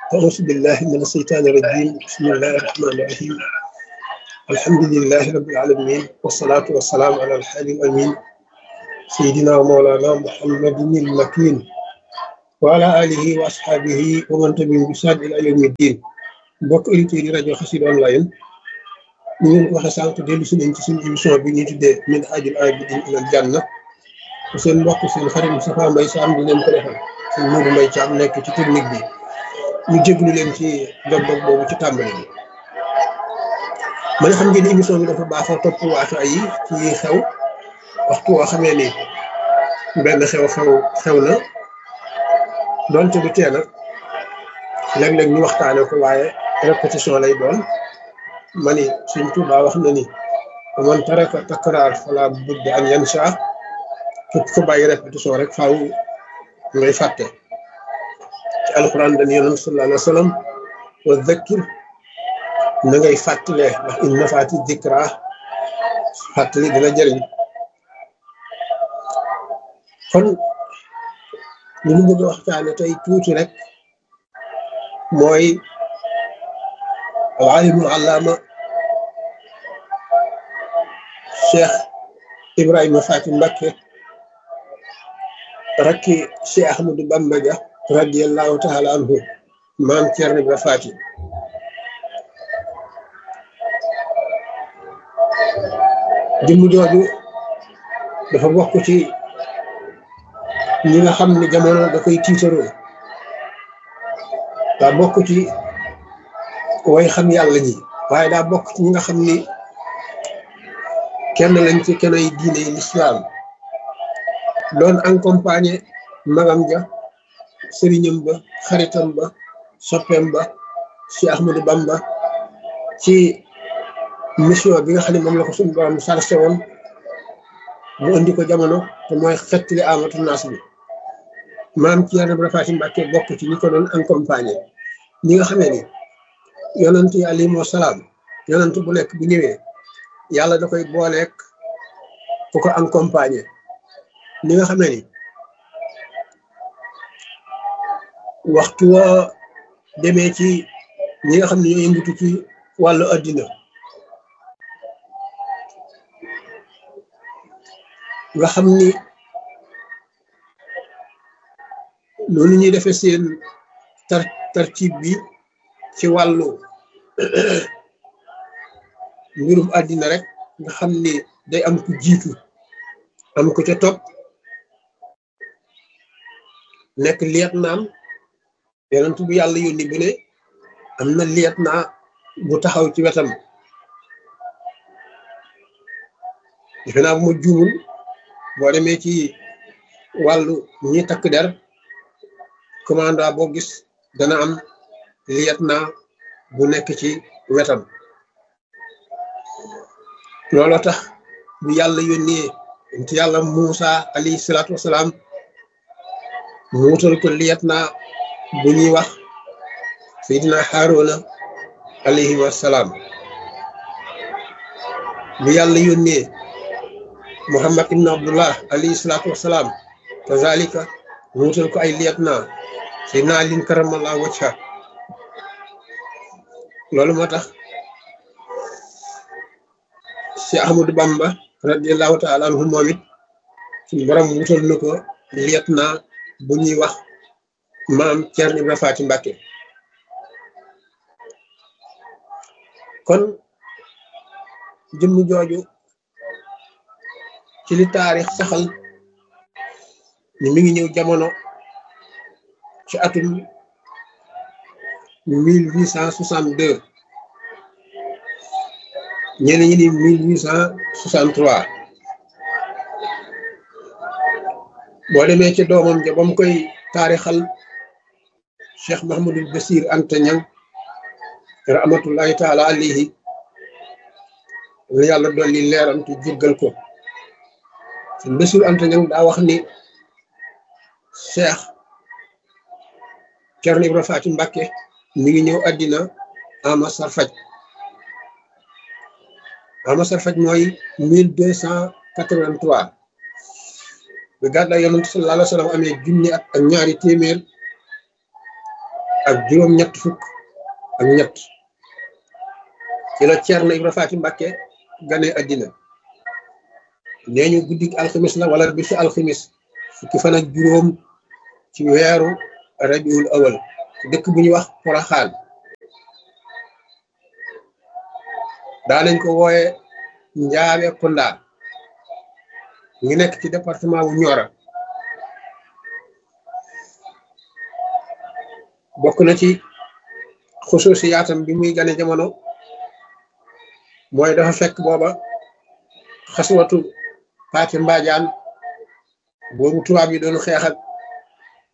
أعوذ بالله من الشيطان الرجيم بسم الله الرحمن الرحيم الحمد لله رب العالمين والصلاة والسلام على الحادي الأمين سيدنا ومولانا محمد المكين وعلى آله وأصحابه ومن تبعهم بإحسان إلى يوم الدين mbokk auditeurs yi rajo Xassida online ñu ngi waxe sànq dellu si nañ ci suñu émission bi ñuy tuddee min haajil aabidiin ilal janna seen mbokk seen xarit Moustapha Mbaye Sam di leen ko defal seen Mourou Mbaye Thiam nekk ci technique bi ñu jéglu leen ci dog-dog boobu ci tàmbali bi man xam ngeen émission bi dafa baaxoo topp waatu ay ci xew waxtu woo xamee ni benn xew-xew xew na donte du teel a léeg-léeg ñu waxtaane ko waaye répétition lay doon ma ni Sëñ Tuubaa wax na ni man taraka takraar fala budda an yansa képp ko bàyyi répétition rek faaw ngay fàtte ci alxuraan dañu yonent sallallahu alayhi wa sallam wa zakkir na ngay fàttalee ndax in nafaati dikra fàttali dina jëriñ kon li ñu bëgg a waxtaane tey tuuti rek mooy alimul allaama cheikh ibrahima fati mbakke rakki cheikh ahmadou bamba dia radiallahu taala anhu maam ceerno ibra fati jëmm jooju dafa bokk ci ñi nga xam ne jamono da koy tiitaroo daa bokk ci way xam yàlla ñi waaye daa bokk ci ñi nga xam ni kenn lañ ci kenay diine lislaam doon accompagné magam ja sëriñam ba xaritam ba soppeem ba ci Ahmadou Bamba ci mission bi nga xam ne moom la ko suñu borom sarse woon mu indi ko jamono te mooy xettali amatu naas bi maam ci Yàlla Faati Mbàkke bokk ci ñi ko doon accompagné ñi nga xamee ni yonent yi alayhimu salaam yonent bu nekk bu ñëwee yàlla da koy booleek ku ko accompagné ñi nga xamee ni waxtu woo demee ci ñi nga xam ne ñoo yëngatu ci wàllu addina nga xam ni noonu ñuy defee seen tar tartib bi ci wàllu mbirum àddina rek nga xam ni day am ku jiitu am ku ca topp nekk liet naam yonent bu yàlla yónni bu ne am na liet naa bu taxaw ci wetam defe naa bu ma juumul boo demee ci wàllu ñi takk der commanda boo gis dana am liet naa bu nekk ci wetam looloo tax bu yàlla yónnee nti yàlla Muusa alayhi salaatu wasalaam mu wutal ko liet naa bu ñuy wax Seydina Haaruna alayhi wasalaam bu yàlla yónnee Muhammad ibn Abdullah alayhi salaatu wasalaam kazalika mu wutal ko ay liet naa Seydina Alin karamallahu wajha loolu moo tax si Ahmadou Bamba radiallahu taala anhu moom it suñu borom wutal na ko liet naa bu ñuy wax maam Ceerno Ibra Faati Mbàkke kon jëmm jooju ci li taarix saxal ni mi ngi ñëw jamono ci atum mille huit cent soixante deux ñenn ñi ni mille huit cent soixante trois boo demee ci doomam ja ba mu koy taarixal Cheikh Mahamadul Basir Anta Ñang rahmatullahi taala alayhi la yàlla dolli leeram te jéggal ko sëñ Basir Anta Ñang daa wax ni Cheikh Ceerno Ibra Faati Mbàkke mi ngi ñëw àddina ama sarfaj ama sarfaj mooy mille deux cent quatre-vingt-trois bi gàddaay yonent sallallahu alayhi wa sallam amee junni at ak ñaari téeméer ak juróom-ñett fukk ak ñett ci la Ceerno Ibra Faati Mbàkke gane addina nee ñu guddik alxamis la wala bisu alxamis fukki fan ak juróom ci weeru rabiul awal ci dëkk bu ñuy wax Poroxaan daanañ ko wooye njaawe kunda ngi nekk ci département wu Nioro bokk na ci xusuusi yaatam bi muy gane jamono mooy dafa fekk booba xaswatu paati mbaajaan boobu tubaab yi doon xeex ak